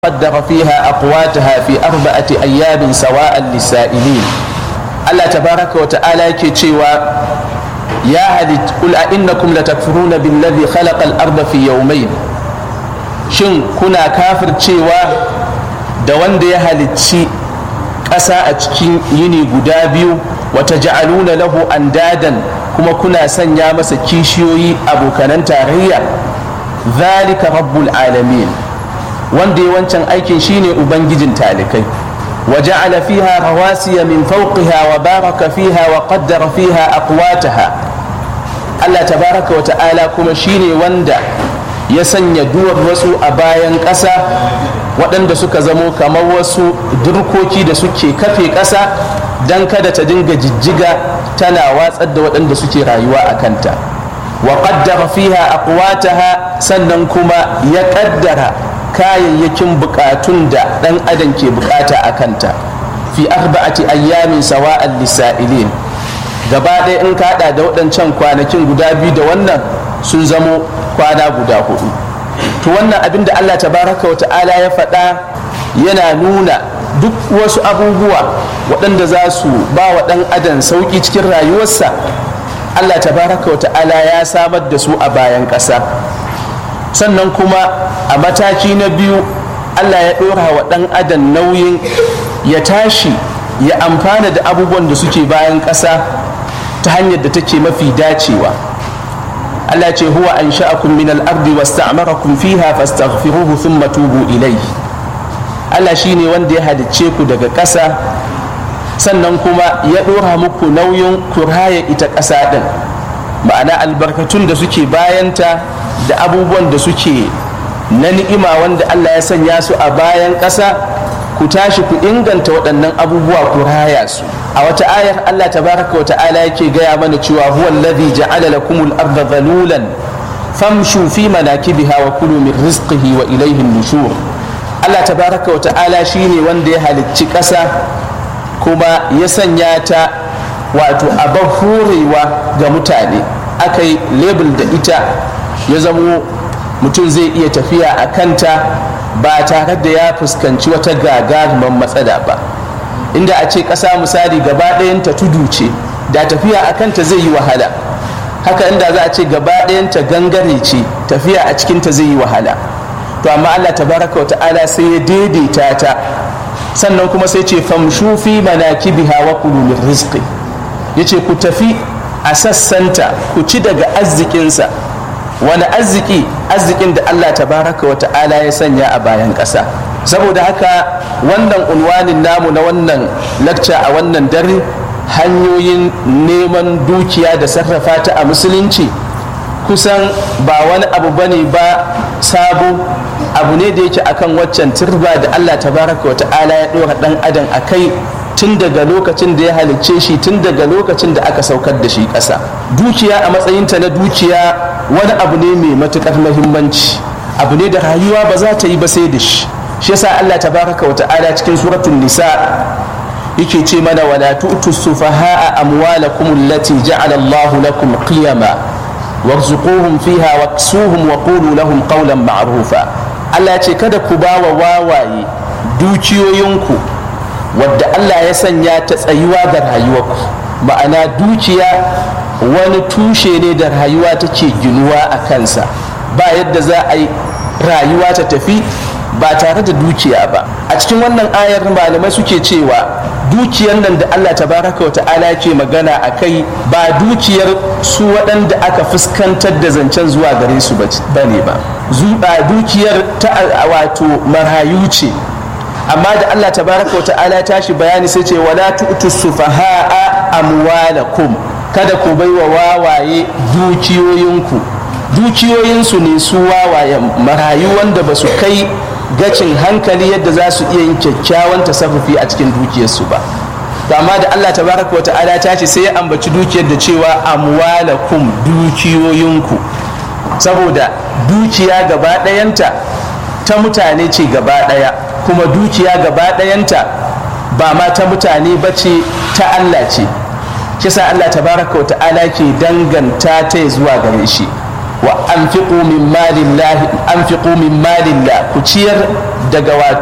قدر فيها أقواتها في أربعة أيام سواء للسائلين الله تبارك وتعالى كتشيوا يا هل قل أئنكم لتكفرون بالذي خلق الأرض في يومين shin kuna kafir cewa da wanda ya halicci ƙasa a cikin yini guda biyu wata ja'aluna lahu andadan kuma kuna sanya masa kishiyoyi abokanan tarayya zalika rabbul alamin wanda ya wancan aikin shine ubangijin talikai وجعل فيها رواسي من فوقها وبارك فيها وقدر فيها أقواتها الله تبارك وتعالى كما شيني وندا ya sanya duwar wasu a bayan ƙasa waɗanda suka zamo kamar wasu durkoki da suke kafe ƙasa don kada ta dinga jijjiga tana watsar da waɗanda suke rayuwa a kanta wa qaddara fiha aqwataha sannan kuma ya ƙaddara kayayyakin buƙatun da ɗan adam ke buƙata a kanta fi arba'ati ayyamin sawa'an lisa'ilin gaba ɗaya in kaɗa da waɗancan kwanakin guda biyu da wannan sun zamo kwana guda hudu to wannan abin da Allah tabaraka wa ta'ala ya faɗa yana nuna duk wasu abubuwa waɗanda za su ba wa ɗan adam sauƙi cikin rayuwarsa Allah tabaraka wa ta'ala ya samar da su a bayan ƙasa sannan kuma a mataki na biyu Allah ya ɗora wa ɗan adam nauyin ya tashi ya amfana da abubuwan da suke bayan ƙasa ta hanyar da take mafi dacewa Allah ce huwa an sha'akum min al-ardi wasta'marakum fiha fastaghfiruhu thumma tubu ilayhi Allah shine wanda ya halicce ku daga ƙasa sannan kuma ya ɗora muku nauyin kuraya ita ƙasa ɗin ma'ana albarkatun da suke bayanta da abubuwan da suke na ni'ima wanda Allah ya sanya su a bayan ƙasa ku tashi ku inganta waɗannan abubuwa ku raya su a wata ayar Allah tabaraka wa ta'ala yake gaya mana cewa huwa alladhi ja'ala lakumul arda dhalulan famshu fi manakibiha wa kulu min rizqihi wa ilayhi nushur Allah tabaraka wa ta'ala shine wanda ya halicci ƙasa kuma ya sanya ta wato abin horewa ga mutane aka yi label da ita ya zamo mutum zai iya tafiya a kanta ba tare da ya fuskanci wata gagaruman matsala ba inda a ce ƙasa misali gaba ɗayanta tudu ce da tafiya a kanta zai yi wahala haka inda za a ce gaba ɗayanta gangare ce tafiya a cikinta zai yi wahala to amma allah tabaraka wa ta'ala sai ya daidaita ta sannan kuma sai ce famshu fi manakibiha wa kulu min rizqi yace ku tafi a sassanta ku ci daga arzikinsa wani arziki arzikin da Allah tabaraka wa ta'ala ya sanya a bayan ƙasa saboda haka wannan unwanin namu na wannan lakca a wannan dare hanyoyin neman dukiya da sarrafa ta a musulunci kusan ba wani abu bane ba sabo abu ne da yake akan waccan turba da Allah tabaraka wa ta'ala ya ɗora ɗan adam a kai tun daga lokacin da ya halicce shi tun daga lokacin da aka saukar da shi ƙasa dukiya a matsayinta na dukiya wani abu ne mai matuƙar mahimmanci abu ne da rayuwa ba za ta yi ba sai da shi shi yasa Allah tabaraka wa ta'ala cikin suratul nisa yake ce mana wala tu'tu sufaha'a amwalakum allati ja'ala Allahu lakum qiyama warzuquhum fiha waksuhum wa qulu lahum qawlan ma'rufa Allah ce kada ku ba wa wawaye dukiyoyinku wadda Allah ya sanya ta tsayuwa ga rayuwarku ma'ana dukiya wani tushe ne da rayuwa take ginuwa a kansa ba yadda za a yi rayuwa ta tafi ba tare da dukiya ba a cikin wannan ayar malamai suke cewa dukiyar nan da Allah tabaraka wa ta'ala ke magana a kai ba dukiyar su waɗanda aka fuskantar da zancen zuwa gare su ba ne ba zuba dukiyar ta wato marayu ce amma da Allah tabaraka wa ta'ala ya tashi bayani sai ce wala tu'tu sufaha'a amwalakum kada ku baiwa wawaye dukiyoyinku dukiyoyinsu ne su wawayen marayu wanda ba su kai gacin hankali yadda za su iya yin kyakkyawan tasarrufi a cikin dukiyarsu ba to amma da Allah tabaraka wa ta'ala ta ce sai ya ambaci dukiyar da cewa amwalakum dukiyoyinku saboda dukiya gaba ɗayanta ta mutane ce gaba ɗaya kuma dukiya gaba ɗayanta ba ma ta mutane ba ce ta Allah ce kisa Allah tabaraka wa ta'ala ke danganta ta zuwa gare shi wa anfiqu min malillah anfiqu min malillah ku ciyar daga